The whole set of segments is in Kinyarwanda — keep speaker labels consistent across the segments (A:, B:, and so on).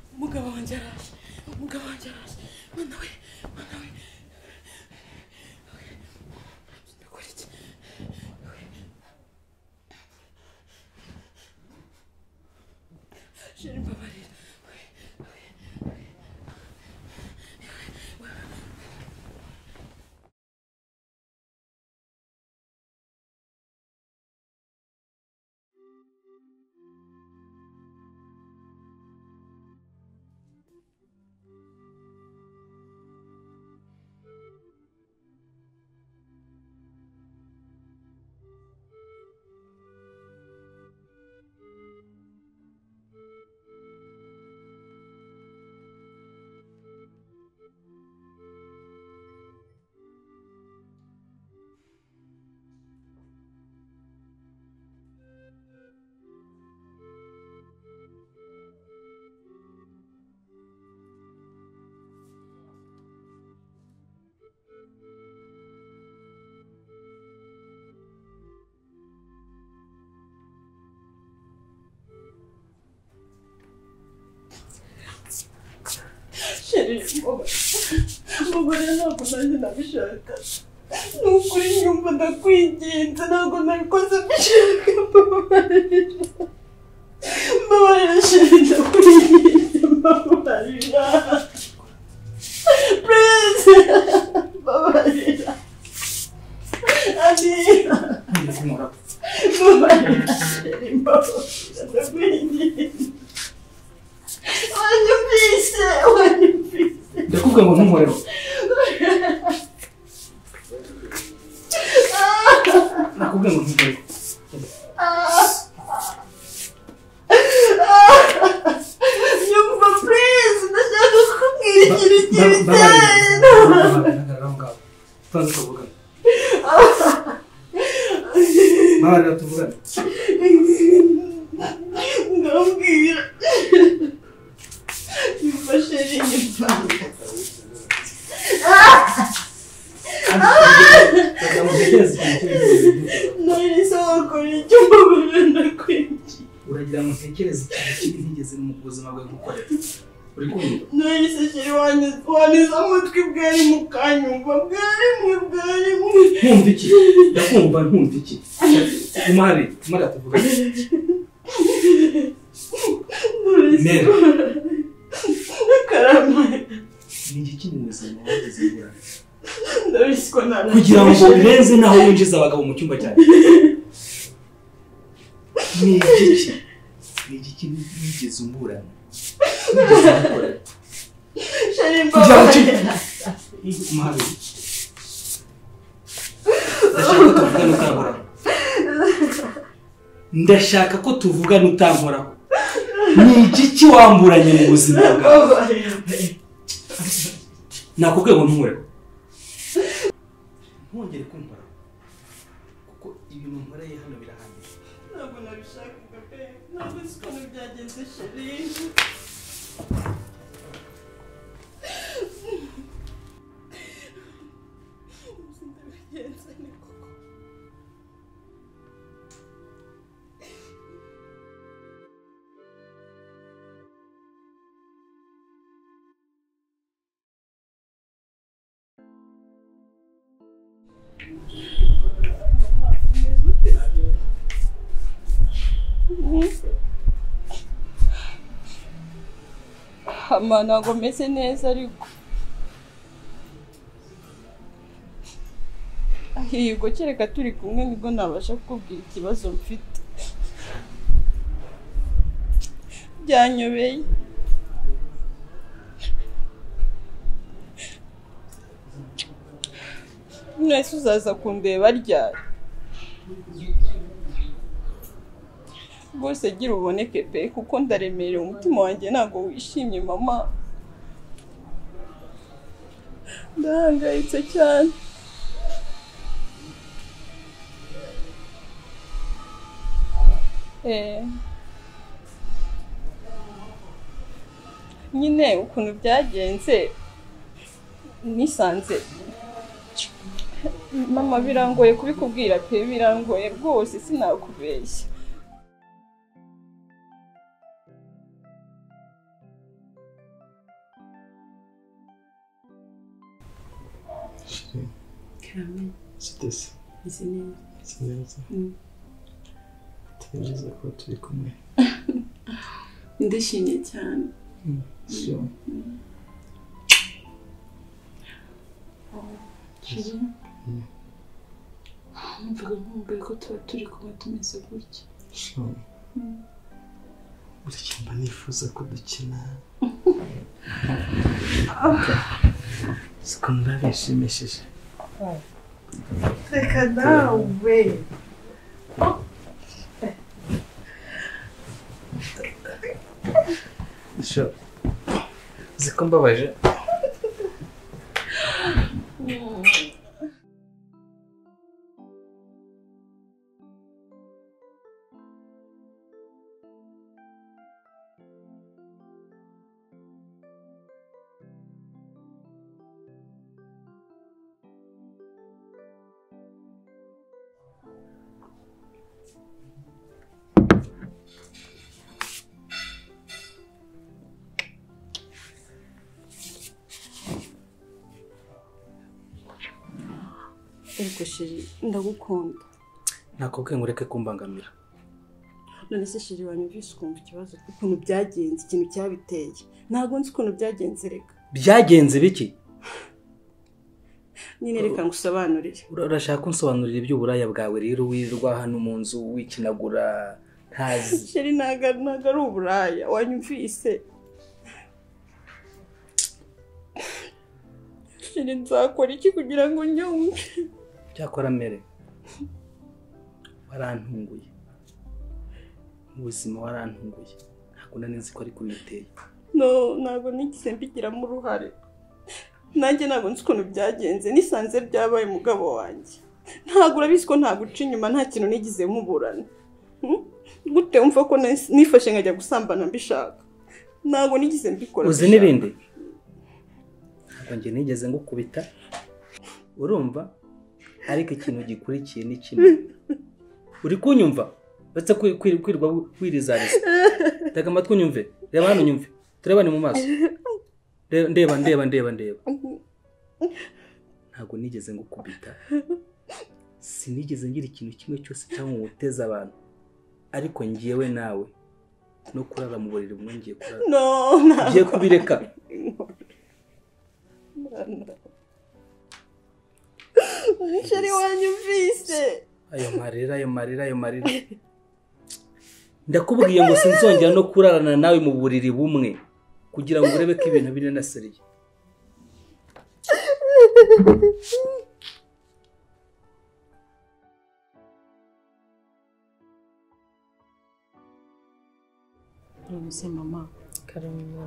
A: wanjye araje umugabo wanjye araje mwana we mwana we ndakora iki sheri mbabarira sheri mbabarira mbabarira ntabwo nanjye nabishaka ni ukuri nyumva ndakwinginze ntabwo nabikoze mbishaka mbabarira mbabarira sheri ndakwinginze mbabarira pureze mbabarira amira mbabarira sheri mbabarira ndakwinginze wanyumvise wanyumvise
B: ndakubwira ngo ntunkoreho nakubwira ngo ntunkoreho
A: Yumva please ndashaka kukubwira ikintu
B: Babarira.
A: kibijyana
B: Babarira aho ngaho. tubanze tuvugane babarira tuvugane
A: ndambwira yumva sheri nyumva
B: Ndamutekereza ikintu cyo gukora.
A: nari sabakora icyo mbabarira ndakwinjiye
B: uragira ngo ntekereze ikintu kibi ntigeze mu buzima bwawe gukorera uri kumva
A: nari se sheri waniza amatwi bwarimo ukanyumva bwarimo bwarimo
B: nkumva iki ndakumva nkumva iki umare umare tuvugane
A: nari se
B: Mera.
A: karama
B: ni iki mu buzima wageze bwawe
A: Ndabisikwa ntabwo
B: kugira ngo urenze naho winjiza abagabo mu cyumba cyawe ni igiki ni igiki wigeze umburana wigeze umburana
A: Sheri
B: kugira ngo
A: mbabarira.
B: uci umare ndashaka ko tuvugana utankoraho ndashaka ko tuvugana utankoraho ni igiki wamburanye mu buzima bwawe
A: Mbabarira.
B: nakubwiye ngo ntuhoreho ntongere kumvaraho kuko ibintu nkoreye hano birahambiye
A: Ntabwo nabishakaga pe ntabwo si ukuntu byagenze sheri Uzi ndabigenze ni koko. ama ntabwo meze neza ariko ahiyego kereka turi kumwe nibwo nabasha kukubwira ikibazo mfite byanyobeye mwese uzaza kundeba ryari rwose gira uboneke pe kuko ndaremerewe umutima wanjye ntabwo wishimye mama ndahangayitse cyane Eh. nyine ukuntu byagenze nisanze mama birangoye kubikubwira pe birangoye rwose sinakubeshya
C: karame
D: sitese
C: nzi neza
D: si neza
C: Mm.
D: tugerageza kuba turi kumwe
C: ndishimye cyane
D: Mm, so
C: Shira,
D: Mm.
C: numvaga nkumbuye ko tuba turi kuba tumeze gutya
D: so buri gihe mba nifuza ko dukina siko mba bishimishije
E: Reka nawe.
D: so uzi ko mbabaje
C: ariko shiri ndagukunda
B: nakubwiye ngo ureke kumbangamira
C: none se shiri wanyumvise ukumva ikibazo ukuntu byagenze ikintu cyabiteye ntabwo nzi ukuntu byagenze reka
B: byagenze biki
C: nyine reka ngo usobanurire
B: Ura- urashaka kunsobanurira iby'uburaya bwawe rero wirirwa hano mu nzu wikinagura ntazi
C: shiri ntabwo ari- ntabwo ari uburaya wanyumvise shiri nzakora iki kugira ngo nyumve
B: cyakora mere warantunguye mu buzima warantunguye ntabwo nari nzi ko ari kuniteye
C: no ntabwo nigeze mbigiramo uruhare nanjye ntabwo nzi ukuntu byagenze nisanze byabaye umugabo wanjye ntabwo urabizi ko ntaguca inyuma nta kintu nigeze muburana Hmm? gute wumva ko nahise- nifashe nkajya gusambana mbishaka ntabwo nigeze mbikora
B: uzi
C: mbishaka.
B: n'ibindi ntabwo njye nigeze ngukubita urumva ariko ikintu gikurikiye ni kimwe uri kunyumva uretse kwi- kwi- kwirirwa wirizariza tega amatwi unyumve reba hano unyumve turebane mu maso Re- ndeba ndeba ndeba ndeba ntabwo nigeze ngukubita sinigeze ngira ikintu kimwe cyose cyangwa ngo uteze abantu ariko ngiyewe nawe no kurara mu buriri bumwe ngiye kurara
C: no
B: ugiye
C: ntabwo
B: kubireka
C: sheri wanyumvise
B: ayo marira ayo marira ayo marira ndakubwiye ngo sinzongera no kurarana nawe mu buriri bumwe kugira ngo urebe ko ibintu biri na seriye
E: Nonese mama Karumuna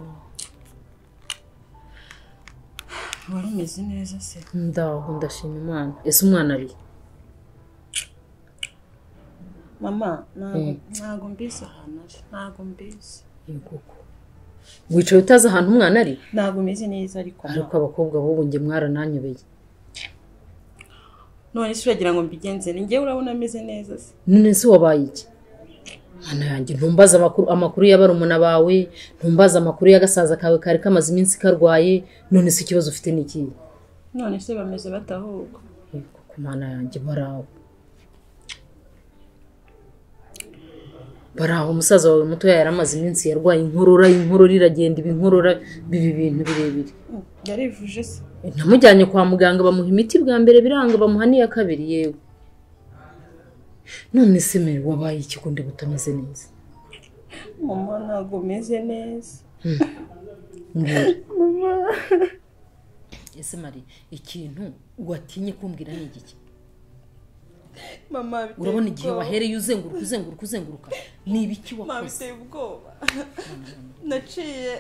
E: wari umeze neza se
F: ndaho ndashima imana ese umwana ari
E: mama ntabwo
F: Mm.
E: ntabwo mbizi ahantu ari ntabwo mbizi
F: koko wicaye utazi ahantu umwana ari
E: ntabwo umeze neza ariko
F: ariko abakobwa b'ubu njye mwarananyobeye
E: none se uragira ngo mbigenze ni njyewe urabona ameze neza se
F: none se wabaye iki mwana yanjye ntumbaze amakuru amakuru ya barumuna bawe ntumbaze amakuru y'agasaza kawe kari kamaze iminsi karwaye none se ikibazo ufite ni ikihe
E: none se bameze batahuka
F: Yego, ku mana yanjye baraho baraho umusaza wawe mutoya yari amaze iminsi yarwaye inkorora inkorora iragenda iba inkorora biba ibintu birebire
E: yarivuje se
F: namujyanye kwa muganga bamuha imiti bwa mbere biranga bamuha n'iya kabiri yewe none se mere wabaye iki ko ndeba utameze neza
C: mama ntabwo umeze neza
F: Mbwira. ese mari ikintu watinye kumbwira ni igiki
C: mama biteye
F: urabona igihe
C: ubwoba.
F: wahereye uzenguruka uzenguruka uzenguruka ni ibiki
C: mama
F: wakoze
C: biteye ubwoba naciye